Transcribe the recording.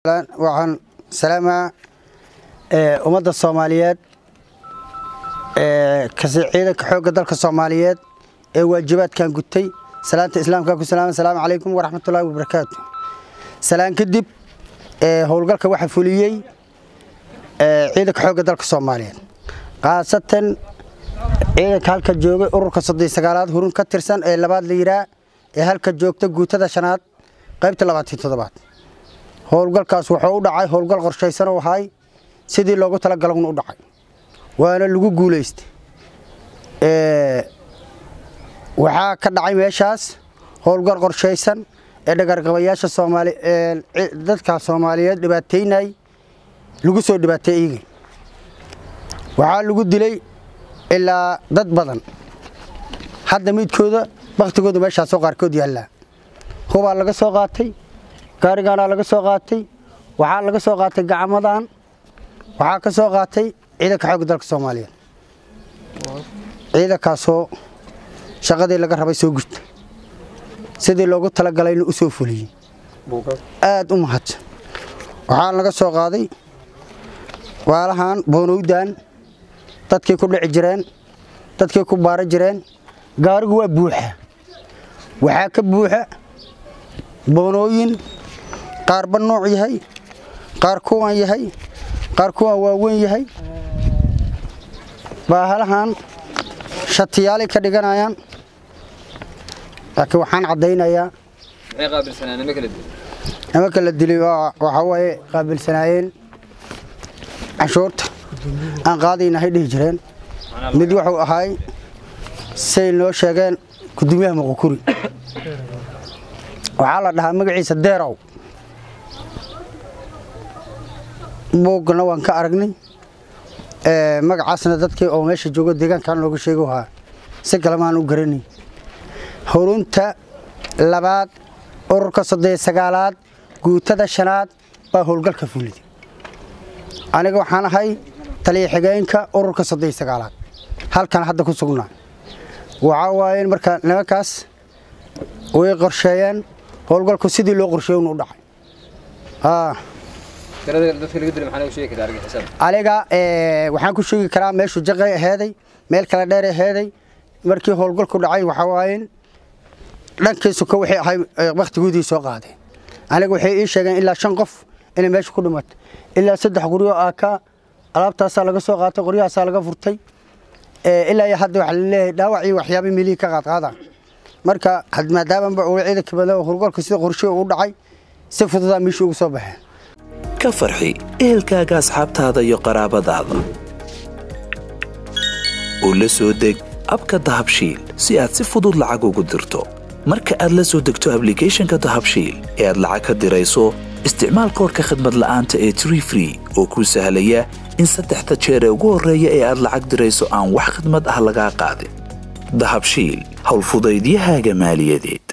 waxaan salaamaa ummadda soomaaliyeed kasi ciidanka xoogga dalka soomaaliyeed ee waajibaadkan gutay salaanta islaamka ku salaama asalaamu calaykum waraxmatullaahi wabarakaatu salaan kadib howlgalka waxaa fuliyey ciidanka xoogga dalka soomaaliyeed khaasatan ciidanka halka joogay ururka soddon sagaalaad hurun ka tirsan ee labaad la yiraa ee halka joogta guutada shanaad qaybta labaatan toddobaad howlgalkaas wuxuu u dhacay howlgal qorshaysan oo ahay sidii loogu talagalon u dhacay waana lagu guulaystay waxaa ka dhacay meeshaas howlgal qorshaysan ee dhagargabayaasha soomaali dadka soomaaliyeed dhibaateynay lagu soo dhibaatay iigay waxaa lagu dilay ilaa dad badan hadda midkooda baktigooda meeshaasoo qaarkood yaallaa hubaa laga soo qaatay gaarigaanaa laga soo qaatay waxaa laga soo qaatay gacmadan waxaa ka soo qaatay ciidanka xoogga dalka soomaaliyeed ciidankaasoo shaqadii laga rabay soo gurta sidii loogu talagalayna u soo fuliyey aad u mahadsan waxaa laga soo qaaday waalahan boonowdan dadkii ku dhici jireen dadkii ku baara jireen gaarigu waa buuxa waxaa ka buuxa boonooyin qaarba nooc yahay qaar kuwan yahay qaar kuwan waaweyn yahay baahalahan shatiyaalay ka dhiganayaan laakiin waxaan caddaynayaa nimanka la dilay waxaa waaye qaabilsanaayeen canshuurta aan qaadaynahay dhihi jireen mid wuxuu ahaay say noo sheegeen gudoomiyaha muqukuri waxaa la dhahaa magaciisa deerow buuggana waan ka aragnay magacaasna dadkii oo meesha joogo deegaankan looga sheego ahaa si kalemaan u garanay hurunta labaad ururka soddon sagaalaad guutada shanaad baa howlgalka fuliday aniga waxaan ahay taliya xigeenka ururka soddon sagaalaad halkan hadda ku sugnaa waxaa waaye marka nimankaas way qorsheeyeen howlgalku sidii loo qorsheey unu dhacay aniga waxaan ku sheegi karaa meeshuu jaqay aheeday meel kale dheer aheeday markii howlgalku dhacay waxaa waaye dhankiisu ka waxay ahay wakhtigoodii soo qaadeen aniga waxay ii sheegeen ilaa shan qof inay meesha ku dhimatay ilaa saddex qoryo aa ka alaabtaasaa laga soo qaatay qoryahaasaa laga furtay ilaa iyo hadda waxaa laleeyahay dhaawac iyo waxyaaba milihii ka qaadqaadaan marka maadaamaba uu ciidanka badan howlgalka sida qorshihi u dhacay si fududaa meeshii ugu soo baxeen ka farxi ehelkaaga asxaabtaada iyo qaraabadaada oo la soo deg abka dahabshiil si aad si fudud lacag ugu dirto marka aad la soo degto ablicathonka dahabshiil ee aad lacag ka dirayso isticmaal koorka khadmad la'aanta ee tree free oo kuu sahlaya in saddexda jeer ee ugu horreeya ee aad lacag dirayso aan wax khidmad ah lagaa qaadin dahabshiil howlfudaydiyahaaga maaliyadeed